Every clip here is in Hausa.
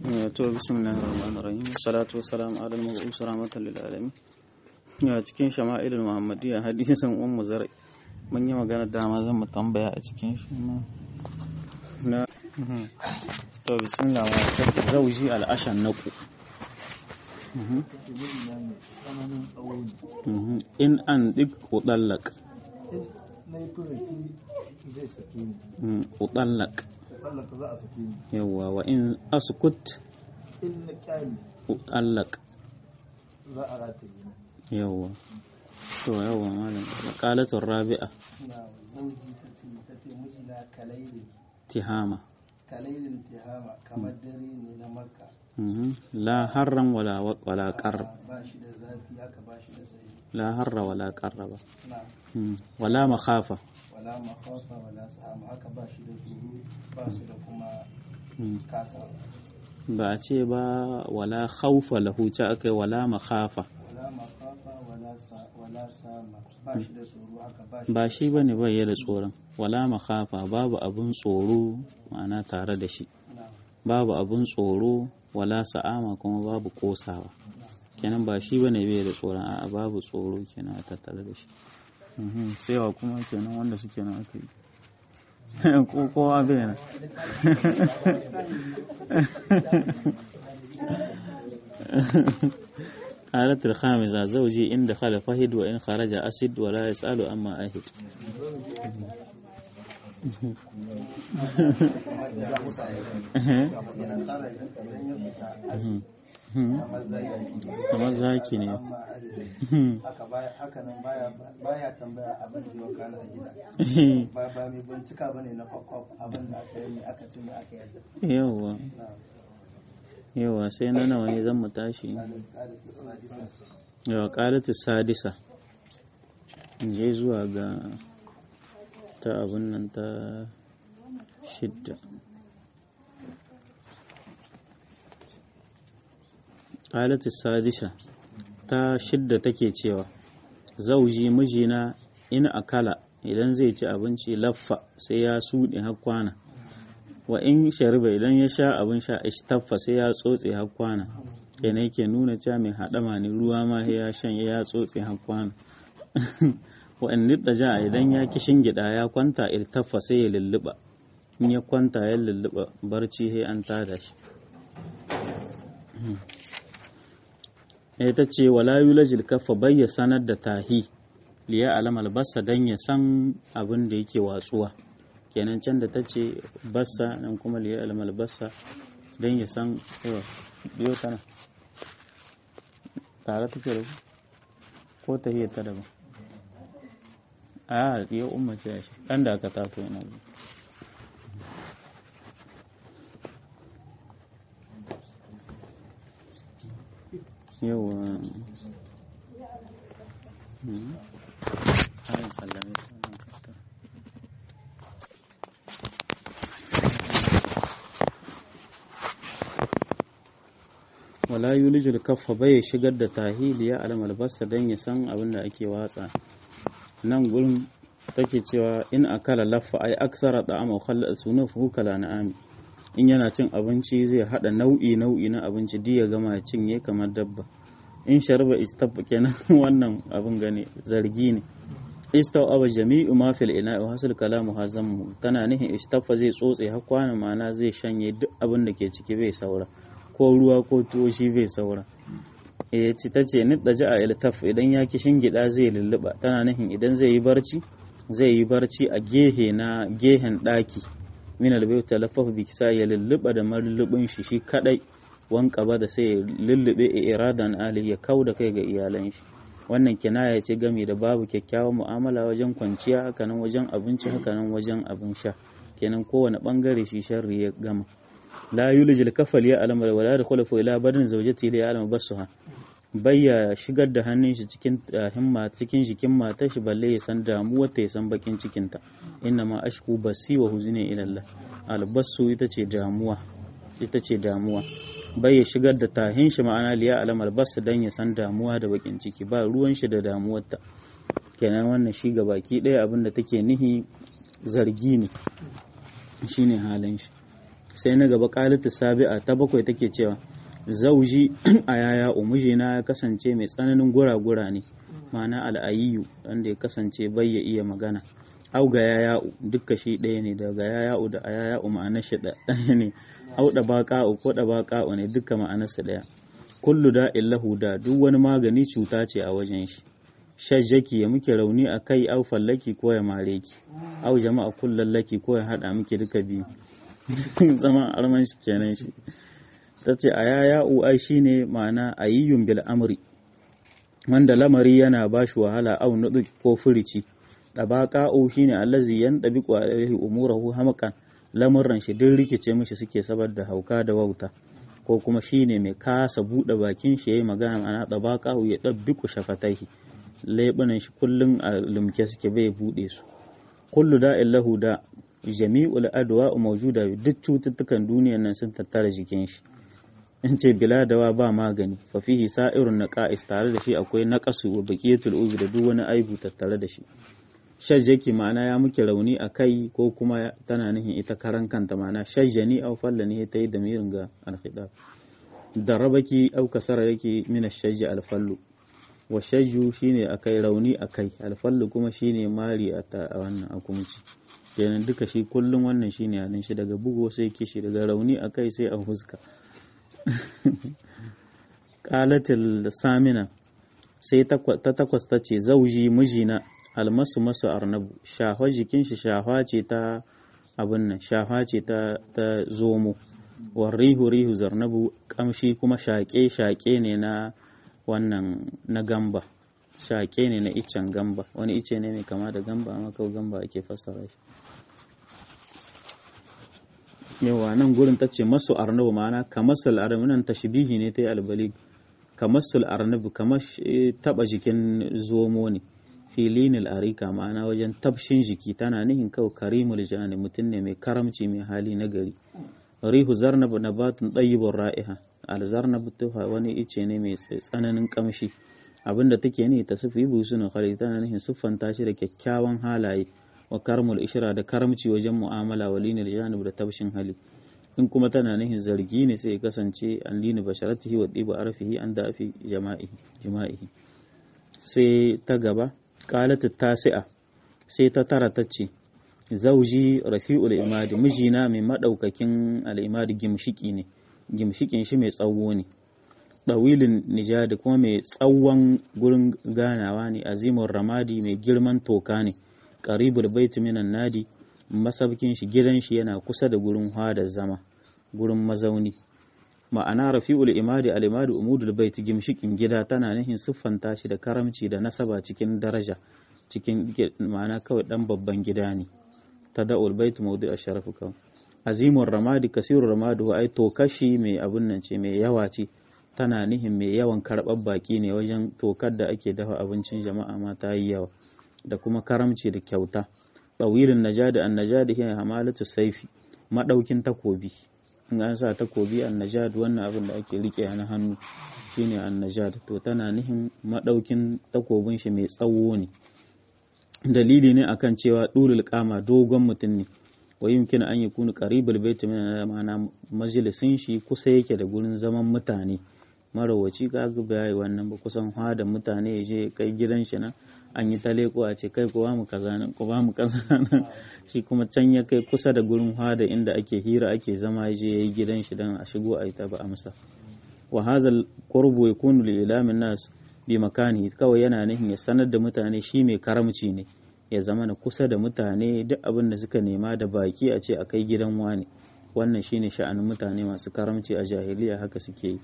to bismillahir rahmanir rahim salatu wassalamu ala al-mab'us rahmatan lil alamin ya cikin shama'ilul muhammadiyya hadisin ummu zar mun yi magana dama zan mu tambaya a cikin shi na to bismillah wa zauji al-ashan naku in an dik udallak udallak yawwa wa in askut in na kyali udallak za a rataye yawwa to yawwa malam qalatun rabi'a na zauji ta ce ta ce mijina kalailin tihama kalailin tihama kamar dare ne na makka Mhm. la harran wala wala qar ba shi da zafi haka ba shi da sanyi la harra wala qarra ba na Mhm. wala makhafa wala makhafa wala sahama haka ba shi da tsoro ba su da kuma Mhm. kasa ba a ce ba wala khawfa lahu ta akai wala makhafa wala makhafa wala sa wala sama ba shi da tsoro haka ba shi ba shi bane bai da tsoron wala makhafa babu abun tsoro ma'ana tare da shi na babu abun tsoro wala sa'ama kuma babu kosawa kenan ba shi bane bai da tsoron a'a babu tsoro kenan a tattare da shi Mhm, sai wa kuma kenan wanda suke nan aka yi ko kowa bai nan قالت الخامسة زوجي إن دخل فهد وإن خرج أسد ولا يسأل أما أهد kamar zaki ne haka baya haka nan baya baya tambaya abin da yau kana a gida ba ba mai bincika bane na kwakwaf abin da aka yi aka ci ne aka yi yawa na yawa sai na nawa ne zan mu tashi kalin kalin sadisa yawa ƙalatu sadisa in je zuwa ga ta abin nan ta shidda ƙalatu sadisa ta shidda take cewa zauji mijina in akala idan zai ci abinci laffa sai ya suɗe har kwana wa in shariba idan ya sha abin sha ishtaffa sai ya tsotse har kwana kenan yake nuna cewa mai haɗama ne ruwa ma sai ya shan ya tsotse har kwana wa in nidda ja idan ya kishin gida ya kwanta iltaffa sai ya lulluɓa in ya kwanta ya lulluɓa barci sai an tada shi ita ce wala yulajil kaffa bayya sanar da tahi liya alamal bassa dan ya san abin da yake watsuwa kenan can da ta ce bassa nan kuma liya alamal bassa dan ya san yawa biyo tana tare take da ku ko ta hiyar ta daban a ya umma ce shi dan da aka tato yana zuwa yawa Hmm. Ayin sallame su nan kafta. wala yulijul kaffa bai shigar da tahiliya alam albasa dan ya san abin da ake watsa nan gurin take cewa in akala laffa ai aksara da ama khalla sunufu kala na'ami in yana cin abinci zai hada nau'i nau'i na abinci duk ya gama ya cinye kamar dabba in sharba istab kenan wannan abin gane zargi ne istaw aba jami'u ma fil ina wa hasil kalamu hazammu tana nihin istaffa zai tsotse har kwana ma'ana zai shanye duk abin da ke ciki bai saura ko ruwa ko tuwo shi bai saura eh ci ta ce nidda ja'a iltaf idan ya kishin gida zai lulluba tana nihin idan zai yi barci zai yi barci a gehe na gehen daki min albayt talaffafu bi kisa ya lulluba da malullubin shi shi kadai wanka ba da sai ya lullube iradan ali ya kau da kai ga iyalan shi wannan kinaya ce gami da babu kyakkyawan mu'amala wajen kwanciya hakanan wajen abinci hakanan wajen abin sha kenan kowane bangare shi sharri ya gama la yulijil kafal ya alama wala da khulafu ila barin zawjati ya alama basuha bayya shigar da hannun shi cikin himma cikin jikin matar shi balle ya san damuwar ta ya san bakin cikin ta inna ma ashku basi wa huzni ila Allah albasu ita ce damuwa ita ce damuwa bai ya shigar da tahin shi ma'ana liya alamar basa dan ya san damuwa da bakin ciki ba ruwan shi da damuwar ta kenan wannan shi ga baki ɗaya abin da take nihi zargi ne shine halin shi sai na gaba qalatu sabi'a ta bakwai take cewa zauji a yaya umujina ya kasance mai tsananin gura-gura ne ma'ana al'ayiyu wanda ya kasance bai ya iya magana au ga yaya'u dukka shi ɗaya ne daga yaya'u da a yaya'u ma'anar shi ɗaya ne au da baƙa'u ko da baƙa'u ne dukka ma'anarsa ɗaya kullu da illahu da duk wani magani cuta ce a wajen shi shajjaki ya muke rauni a kai au fallaki ko ya mare ki au jama'a kullallaki ko ya haɗa muke duka biyu zama arman shi kenan shi ta ce a yaya'u ai shine ma'ana ayyun bil amri wanda lamari yana ba shi wahala au nudu ko furici tabaqa'u shine allazi yantabiqu alaihi umurahu hamakan lamurran shi duk rikice mishi suke saboda hauka da wauta ko kuma shine mai kasa bude bakin shi yayi magana ana tabaqa'u ya dabbiqu shafataihi lebunan shi kullun a lumke suke bai bude su kullu da'in lahu da jami'ul adwa mawjuda duk cututtukan duniyan nan sun tattara jikin shi in ce bila dawa ba magani fa fihi sa'irun naqa'is tare da shi akwai naqasu wa baqiyatul ubi da duk wani aibu tattare da shi shajjaki ma'ana ya muke rauni a kai ko kuma tana nihin ita karan kanta ma'ana shajjani aw fallani ta yi da mirin ga alkhidab darabaki aw kasara yake min shajji alfallu wa shajju shine akai rauni akai alfallu kuma shine mari a wannan akumci kenan duka shi kullum wannan shine halin shi daga bugo sai kishi daga rauni akai sai a huska qalatil samina sai ta takwas ta ce zauji mijina almasu masu arnabu shahwa jikin shi shahwa ce ta abin nan shahwa ce ta ta zomo warrihu rihu zarnabu kamshi kuma shaƙe shaƙe ne na wannan na gamba shaƙe ne na iccen gamba wani ice ne mai kama da gamba amma kawai gamba ake fassara shi yawa nan gurin ta ce masu arnabu ma'ana kamasal arnabu nan tashbihi ne ta yi albali kamasal arnabu kamar taba jikin zomo ne filinil arika ma'ana wajen tabshin jiki tana nihin kawai karimul jani mutum ne mai karamci mai hali na gari rihu zarnab nabatun ɗayyibin ra'iha alzarnab tuha wani ice ne mai tsananin kamshi abinda take ne ta sufi busunin khali tana nihin siffanta shi da kyakkyawan halaye wa karmul ishra da karamci wajen mu'amala wa linil janib da tabshin hali in kuma tana nihin zargi ne sai ya kasance an lini basharatihi wa ɗiba arfihi an da afi jama'ihi sai ta gaba qalat tasi'a sai ta tara ta ce zauji rafi'ul imadi mijina mai madaukakin al'imadi gimshiki ne gimshikin shi mai tsawo ne ɗawilin nijadi kuma mai tsawon gurin ganawa ne azimin ramadi mai girman toka ne qaribul baiti minan nadi masabkin shi gidan shi yana kusa da gurin hada zama gurin mazauni ma'ana rafi'ul imadi al-imadi umudul bait gimshikin gida tana nihin siffanta shi da karamci da nasaba cikin daraja cikin ma'ana kawai dan babban gida ne tada'ul bait mawdu' asharaf kawai azimur ramadi kasirur ramadi wa ai tokashi mai abun nan ce mai yawa ce tana nihin mai yawan karɓar baki ne wajen tokar da ake dafa abincin jama'a ma ta yi yawa da kuma karamci da kyauta tsawilin najadi an najadi hiya hamalatu saifi madaukin takobi in an sa takobi an najad wannan abin da ake rike na hannu shine an najad to tana nihin madaukin takobin shi mai tsawo ne dalili ne akan cewa dulul kama dogon mutum ne wa yumkin an yakunu qaribul baiti min ma'ana majalisin shi kusa yake da gurin zaman mutane marawaci kaga bai wannan ba kusan hada mutane ya je kai gidan shi na an yi ta leko a ce kai ku ba mu kaza nan ku ba mu kaza nan shi kuma can ya kai kusa da gurin hada inda ake hira ake zama ya je yayi gidan shi dan a shigo a yi ta ba amsa wa hazal qurbu yakunu li ilamin nas bi makani kawai yana nihin ya sanar da mutane shi mai karamci ne ya zama na kusa da mutane duk abin da suka nema da baki a ce a kai gidan wani wannan shine sha'anin mutane masu karamci a jahiliya haka suke yi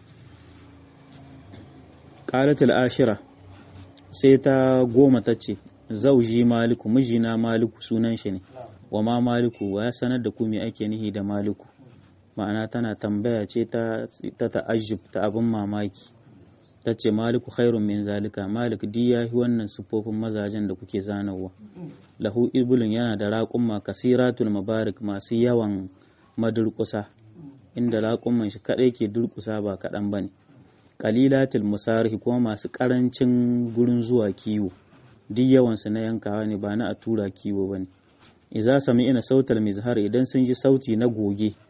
qalatul ashira sai ta goma ta ce zauji maliku mijina maliku sunan shi ne wa ma maliku wa ya sanar da ku me ake nihi da maliku ma'ana tana tambaya ce ta ta ta'ajjub ta abin mamaki ta ce maliku khairun min zalika malik di ya yi wannan sufofin mazajen da kuke zanawa lahu ibulun yana da raƙumma kasiratul mabarik masu yawan madurkusa inda raƙumman shi kaɗai ke durkusa ba kaɗan ba ne kalilatul musarihi kuma masu ƙarancin gurin zuwa kiwo duk yawansu na yankawa ne ba na a tura kiwo ba ne iza sami ina sautal mizhar idan sun ji sauti na goge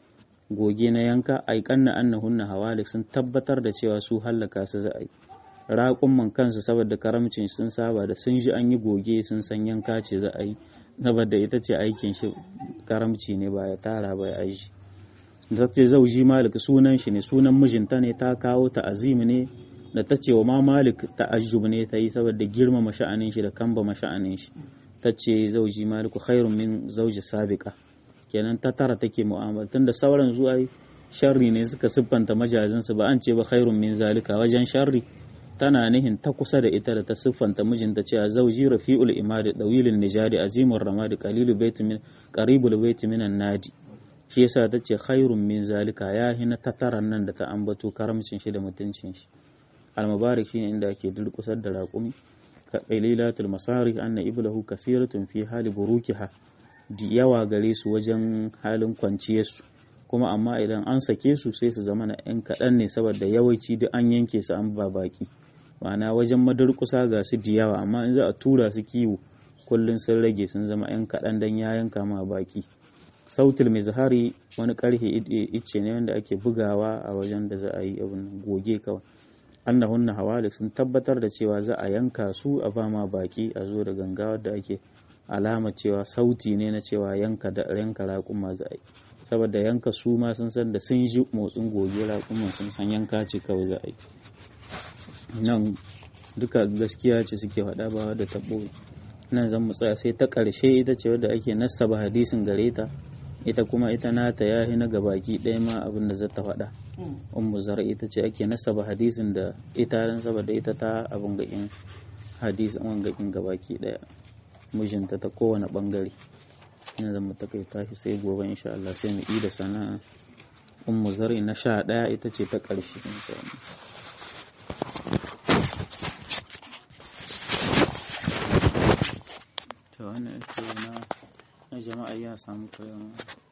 goge na yanka aikanna annahunna hawalik sun tabbatar da cewa su hallaka su za a yi raƙumman kansu saboda karamcin sun saba da sun ji an yi goge sun san yanka ce za a yi saboda ita ce aikin shi karamci ne ba ya tara ba ya aishi da ta zauji malik sunan shi ne sunan mijinta ne ta kawo ta azimi ne da ta ce wa ma malik ta'ajjub ne ta yi saboda girmama sha'anin shi da kamba sha'anin shi ta ce zauji maliku khairun min zauji sabiqa kenan ta tara take mu'amala tunda sauran zuwa sharri ne suka siffanta majazin su ba an ce ba khairun min zalika wajen sharri tana nihin ta kusa da ita da ta siffanta mijinta cewa zauji rafi'ul imadi dawilin nijadi azimur ramadi qalilu baiti min qaribul baiti minan nadi shi yasa ta ce khairun min zalika ya hina ta taran nan da ta ambato karamcin shi da mutuncin shi al-mubarak shine inda ake durkusar da raƙumi ka qalilatul masari anna iblahu kasiratun fi hali burukiha di yawa gare su wajen halin kwanciyarsu kuma amma idan an sake su sai su zama na yan kaɗan ne saboda yawanci duk an yanke su an ba baki ma'ana wajen madurkusa ga su da yawa amma in za a tura su kiwo kullum sun rage sun zama yan kaɗan dan ya yanka ma baki sautul mizhari wani karhe ice ne wanda ake bugawa a wajen da za a yi abin goge kawai annahunna hawalik sun tabbatar da cewa za a yanka su a ba ma baki a zo da ganga da ake alama cewa sauti ne na cewa yanka da yanka raƙuma za a yi saboda yanka su ma sun san da sun ji motsin goge raƙuman sun san yanka ce kawai za a yi nan duka gaskiya ce suke faɗa ba da taɓo nan zan mu tsaya sai ta ƙarshe ita ce wadda ake nasaba hadisin gare ta ita kuma ita nata ya na gabaki ɗaya ma abin da zata faɗa ummu zar ita ce ake nasaba hadisin da ita dan saboda ita ta abin gakin hadisin wangakin gabaki ɗaya mijinta ta kowane bangare ina zama ta kai tashi sai gobe insha Allah sai mu yi da sana'a ummu zar na sha ɗaya ita ce ta ƙarshe insha Allah to wannan na jama'a ya samu koyon